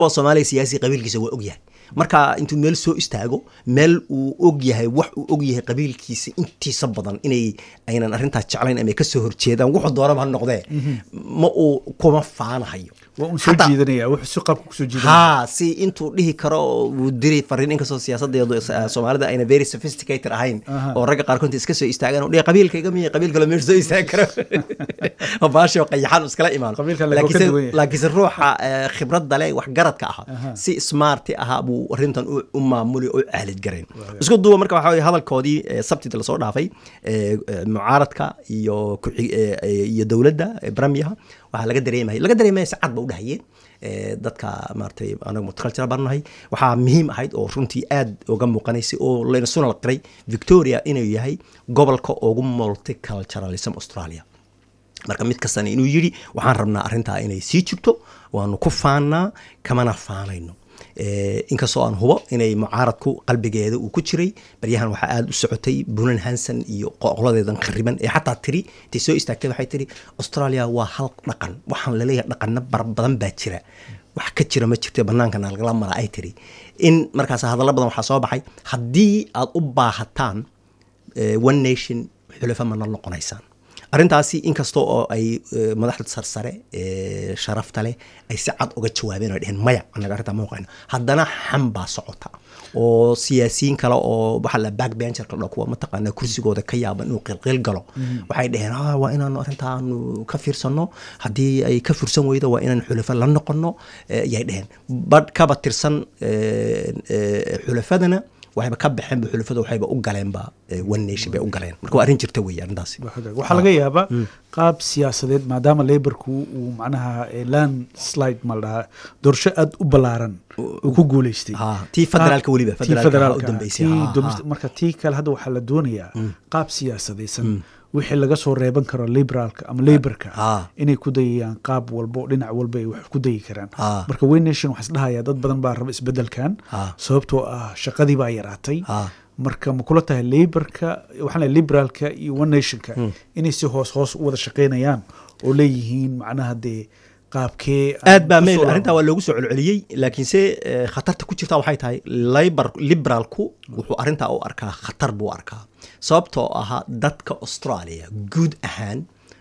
oo soomaaliya siyaasi qabiilkiisa waa og yahay marka intuu meel soo istaago meel uu og yahay wax uu og yahay qabiilkiisa intiisa badan inay aynan arrintaas jeclayn ama ay ka soo horjeedaan wuxuu doonaba ha noqdee ma uu kuma faanahayo waa un soo Xataa- jiidanaya wuxuu si qaabka kusoo jiidanaya haa si intuu dhihi karo wuu diri fariin inkastoo siyaasadeedu eh, soomaalida ayna very sophisticated ahayn Aha. oo ragga qaarkood inta iska soo istaagaan oo dhihi qabiilkayga miya qabiil kale meesha soo istaagi karo oo baashoo qayaxan iskala imaan Qabiilka laga ka duwan yahay. laakiinse ruuxa eh, khibradda leh wax garadka Aha. ahaa si smarti ahaa buu arrintan u u maamuli oo u caalid garayn isku duuba marka waxaa weye hadalkoodii eh, sabtida lasoo dhaafay eh, eh, mucaaradka iyo ku-xig- eh, eh, iyo dowladda eh, bramiyaha waxaa laga dareemaya laga dareemaya si cad ba u dhahayeen eh, dadka maaragtay anaga multicultural baan nahay waxaa muhiim ahayd oo runtii aad uga muuqanaysay oo layna suna qiray victoria inuu yahay gobolka ugu multiculturalism australia marka mid kastana inuu yidhi waxaan rabnaa arrintaa inay sii jirto waanu ku faannaa kamana faanayno Eh, inkastoo aan hubo inay mucaaradku qalbigeeda uu ku jiray baryahan waxaa aada u socotay bunan hanson iyo qoqladeedan khariban ee xataa tiri intay soo istaagtay waxay tiri australia waa hal dhaqan waxaan laleeyahay dhaqano bar badan baa jira wax ka jira ma jirto bannaankana lagala mara ay tiri in markaas hadallo badan waxaa soo baxay haddii aad u baahataan eh, one nation xulafa mana noqonaysaan arrintaasi inkasta oo ay eh, madaxda sarsare ee sharafta leh ay si cad uga jawaabeen oo ay dheheen maya annaga arrintaa ma oqayno haddana xam baa socota oo siyaasiyiin kale oo waxaa la backbencherka dho kuwa mataqaanaa kursigooda ka yaaban inuu qilqil galo waxay dheheen "Ah, waa inaanu arrintaanu ka fiirsanno haddii ay ka fursan weydo waa inaan xulafo la noqono eh, ayay dheheen badh kaba tirsan eh, eh, xulafadana waxayba ka baxeenba xulafada waxayba u galeenba eh, one nation bay u galeen marka waa arrin jirta weeye arrintaasi Waa hagaag. waxaa laga yaabaa qaab siyaasadeed maadaama laborku uu macnaha eh, land slide ma la dhahaa doorasho aada u ballaaran uu ku guuleystay Ha, tii federaalka Qaab- weliba, tii federaalka federaalka, u dambeysay, tii ha, domestic- ha. marka tii kale hadda waxaa la doonayaa qaab siyaasadaysan wixii laga soo reeban karo liberaalka ama laborka Ha. inay ku dayayaan qaab walba oo dhinac walba ay wax ku dayi karaan Ha. marka way nation waxaa isdhahayaa dad badan baa raba isbedelkan Ha. sababtoo ah shaqadii baa yaraatay Ha. marka ma kula tahay laborka waxaan leeyahay liberaalka iyo one nationka inay si hoos hoos u wada shaqaynayaan oo leeyihiin macnaha dee qaabkee aad baa ku meel soo arrintaa waa loogu soo celceliyey laakiinse eh, khatarta ku jirta waxay tahay labor liberaalku wuxuu arrintaa u arkaa khatar buu arkaa sababtoo ahaa dadka australia guud ahaan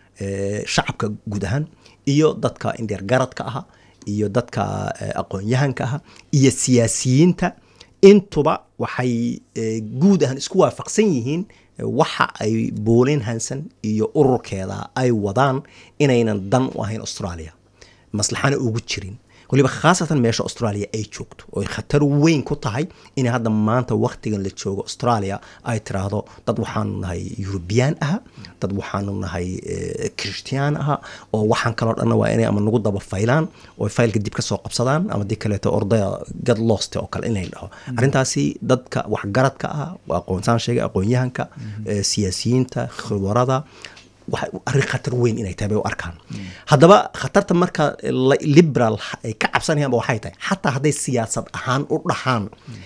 eh, shacabka guud ahaan iyo dadka indheer garadka aha iyo dadka eh, aqoon-yahanka aha iyo siyaasiyiinta intuba waxay eh, guud ahaan isku waafaqsan yihiin eh, waxa ay boolin hansan iyo ururkeeda ay wadaan inaynan dan u ahayn australia maslaxana ugu jirin waliba khaasatan meesha australia ay joogto oo ay khatar weyn ku tahay inay hadda maanta waktigan la joogo australia ay tiraahdo dad waxaanu nahay eurubiyaan aha dad waxaanu nahay christian aha oo waxaan kaloo dhanna waa inay ama nagu daba faylaan oo ay faylka dib ka soo qabsadaan ama dib kaleeto ordaya gad lost oo kale inay dhaho arrintaasi dadka waxgaradka ah waa aqoonsaan sheegay aqoon-yahanka eh, siyaasiyiinta khibarada waxay arrin khatar weyn inay tahay bay u arkaan haddaba khatarta marka la- liberal ay ka cabsanayaanba waxay tahay xataa hadday siyaasad ahaan u dhahaan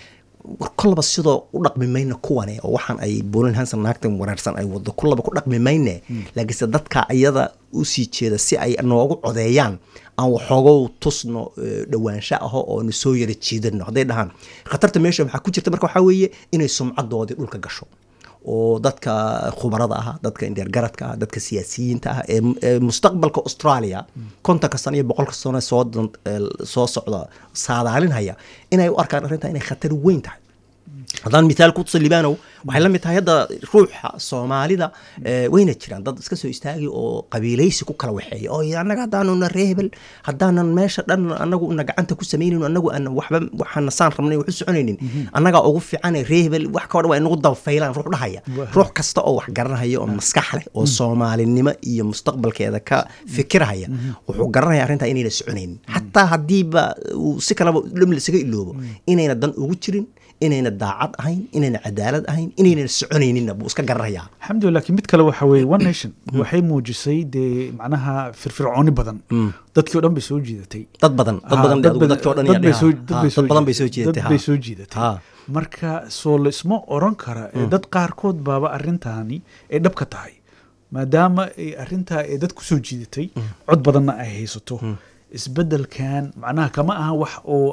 war kollaba sidoo u dhaqmi mayna kuwane oo waxaan ay bolin hanson naagtan wanaagsan ay wado kullaba ku dhaqmi mayne laakiinse dadka iyada u sii jeeda si ay noogu codeeyaan aan waxoogow tusno eh, dhowaansho aho oo nu soo yara jiidano hadday dhahaan khatarta meesha waxaa ku jirta marka waxaa weeye inay sumcadoodii dhulka gasho oo dadka khubarada ah dadka indheergaradka ah dadka siyaasiyiinta ah ee ee mustaqbalka australia kontonka sano iyo boqolka sano soo dan- ee soo socda saadaalinhaya inay u arkaan arrintaa inay khatar weyn tahay haddaan mithaal ku tusa libaanow waxay la mid tahay hadda ruuxa soomaalida eh, wayna jiraan dad iska soo istaagi oo qabiilaysi ku kala waxeeya oo yidhi, annaga haddaanuna reebel haddaanan meesha dhan annagu una gacanta ku samaynayno annagu aan waxba waxaana saan rabnay wax u soconaynin annagaa ugu fiicane reebel wax ka odhan waa inagu dabafaylaan ruux dhahaya ruux kasta oo wax garanaya oo maskax leh oo soomaalinimo iyo mustaqbalkeeda ka fikirhaya wuxuu garanaya arrintaa inayna soconaynin xataa haddiiba uu si kaleba dham lasaga iloobo inayna dan ugu jirin inayna daacad ahayn inayna cadaalad ahayn inayna soconayninna buu iska garanayaa alxamdulilah laakiin mid kale waxa weeye one nation waxay muujisay dee macnaha firfircooni badan dadkii o dhan bay soo jiidatay dad badan dad badan dad adigu dadka oo dhan dad bay yaa soo- dhaha. dad Ha, bay dad badan bay soo jeedatay dad ha. bay soo jiidatay Ha. marka soo laisma oran kara ee dad qaarkood baaba arrintaani ay dhabka tahay maadaama ay arrintaa ay dad ku soo jiidatay cod badanna ay haysato isbedelkan macnaha kama aha wax oo